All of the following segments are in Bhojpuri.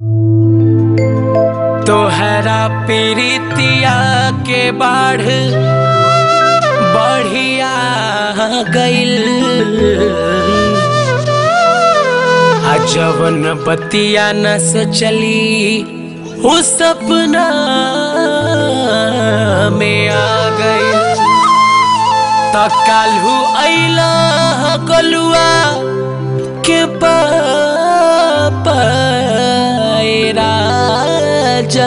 तोहरा पीरितिया के बाढ़ बढ़िया गइल आ जवन बतिया न सोचली वो सपना में आ गई त काल्हू अइला गलुआ के राजा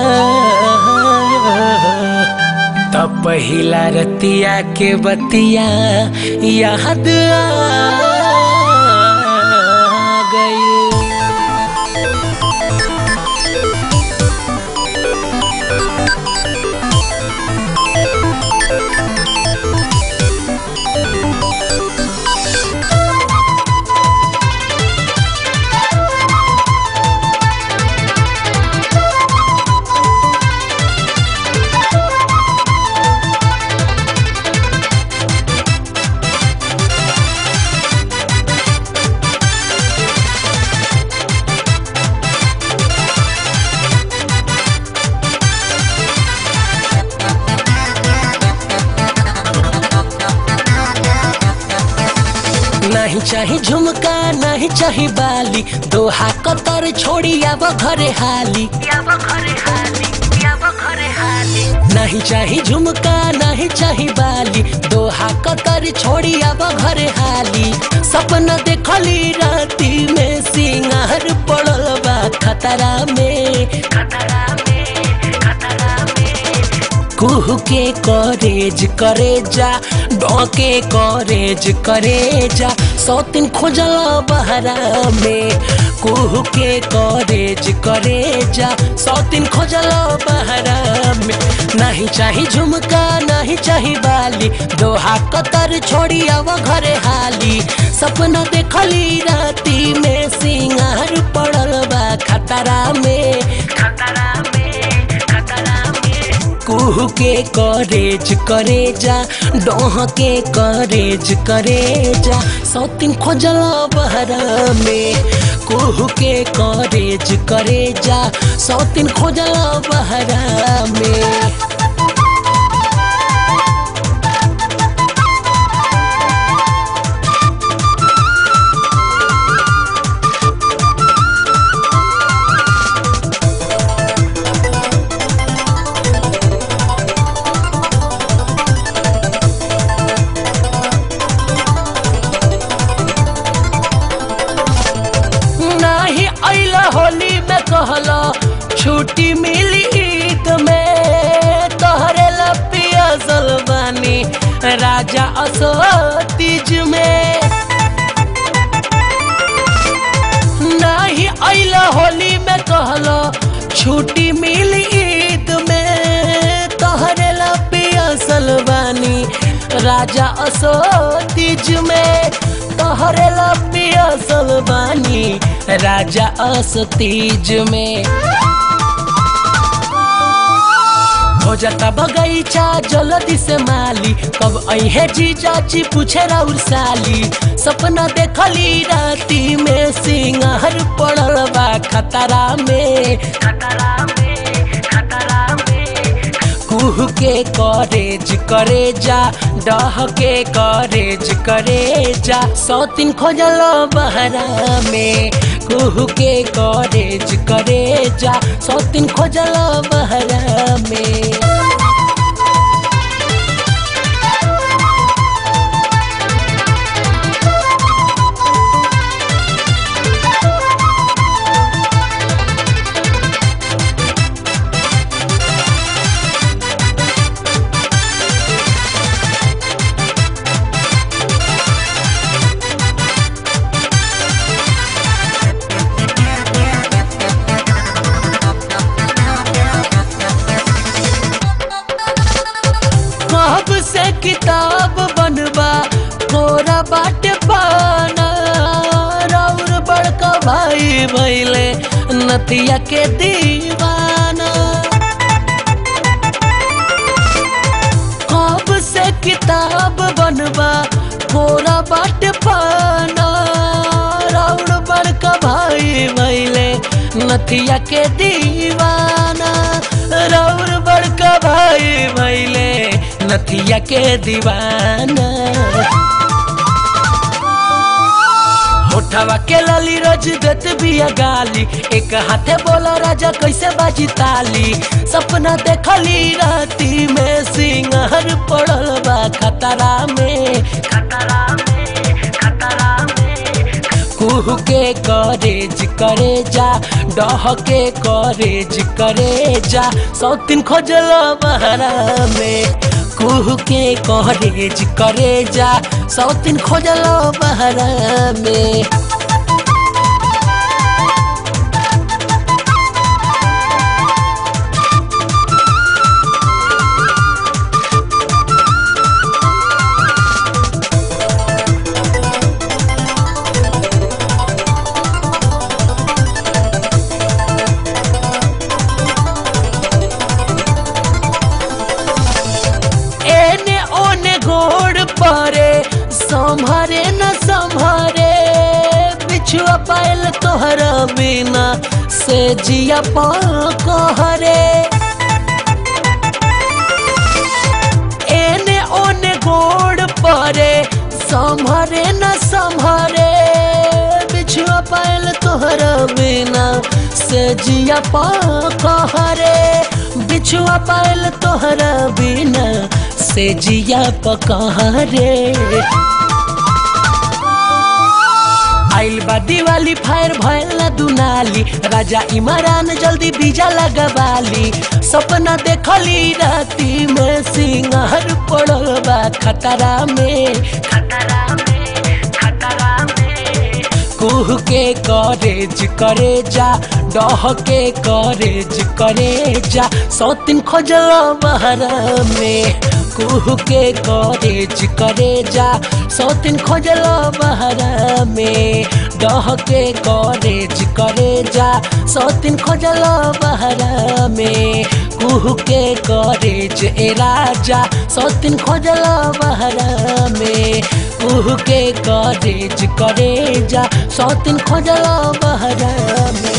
त पहिला रतिया के बतिया याद आ गई नहीं चाही झुमका नहीं चाही बाली दोहा कतर छोड़ी अब घरे हाली नहीं चाही झुमका नहीं चाही बाली दोहा कतर छोड़ी अब घरे हाली सपना देखली राती में सिंगार पड़ल बा खतरा में कुह के करेज करे जा डोके करेज करे जा सौतिन खोजल बहरा में कुह के करेज करे जा सौतिन खोजल बहरा में नहीं चाही झुमका नहीं चाही बाली दोहा कतर छोड़ी अब घरे हाली सपना देखली राती में सिंगार पड़ल बा खतरा में खतरा में खतरा में कुह के करेज करे जा डोह के करेज करे जा सौतिन खोजल बहरा में कुह के करेज करे जा सौतिन खोजल बहरा में नाही अइला होली में कहला छुट्टी मिली ईद में तोहरे लपिया सलबानी राजा असतीज में नाही अइला होली में कहला छुट्टी मिली ईद में तोहरे लपिया सलबानी राजा असतीज में तोहरे लपिया सलबानी राजा असतीज में हो जाता बगीचा जल्दी से माली कब अहे जी चाची पूछे राउर साली सपना देखली राती में सिंगार पड़ल बा खतरा में खतरा में खतरा में कुह के करेज करे जा डह के करेज करे जा सौतिन खोजल बहरा में कुह के करेज करे जा सौतिन खोजल बहरा में कब से किताब बनबा कोरा बाटे पाना राउर बड़का भाई भैले नतिया के दीवाना कब से किताब बनबा कोरा बाटे पाना राउर बड़का भाई भैले नथिया के दीवाना रौर बड़का भाई भैले नथिया के दीवाना होठवा के लाली रोज देत बिया गाली एक हाथे बोला राजा कैसे बाजी ताली सपना देखली राती में सिंगार पड़ल बा खतरा में खतरा में खतरा में कुह के करेज करे जा डह के करेज करे जा सौतीन खोजल बहरा में कुह के करेज करे जा सौतीन खोजल बहरा में एने ओने गोड़ परे संभरे न संभरे बिछुआ पायल तोहरा बिना से जिया कहरे एने ओने गोड़ परे संभरे न संभरे बिछुआ पायल तोहरा बिना से जिया कहरे बिछुआ पायल तोहरा बिना से जिया पकहरे आइल बा दिवाली फायर भयल ना दुनाली राजा इमरान जल्दी बीजा लगवाली सपना देखली राती में सिंगार पड़ल बा खतरा में खतरा में खतरा में कुह के करेज करे जा डह के करेज करे जा सौतीन खोजल बहरा में कुह के करेज करे जा सौतीन खोजल बहरा में डह के करेज करे जा सौतीन खोजल बहरा में कुह के करेज ए राजा सौतीन खोजल बहरा में कुह के करेज करे जा सौतीन खोजल बहरा में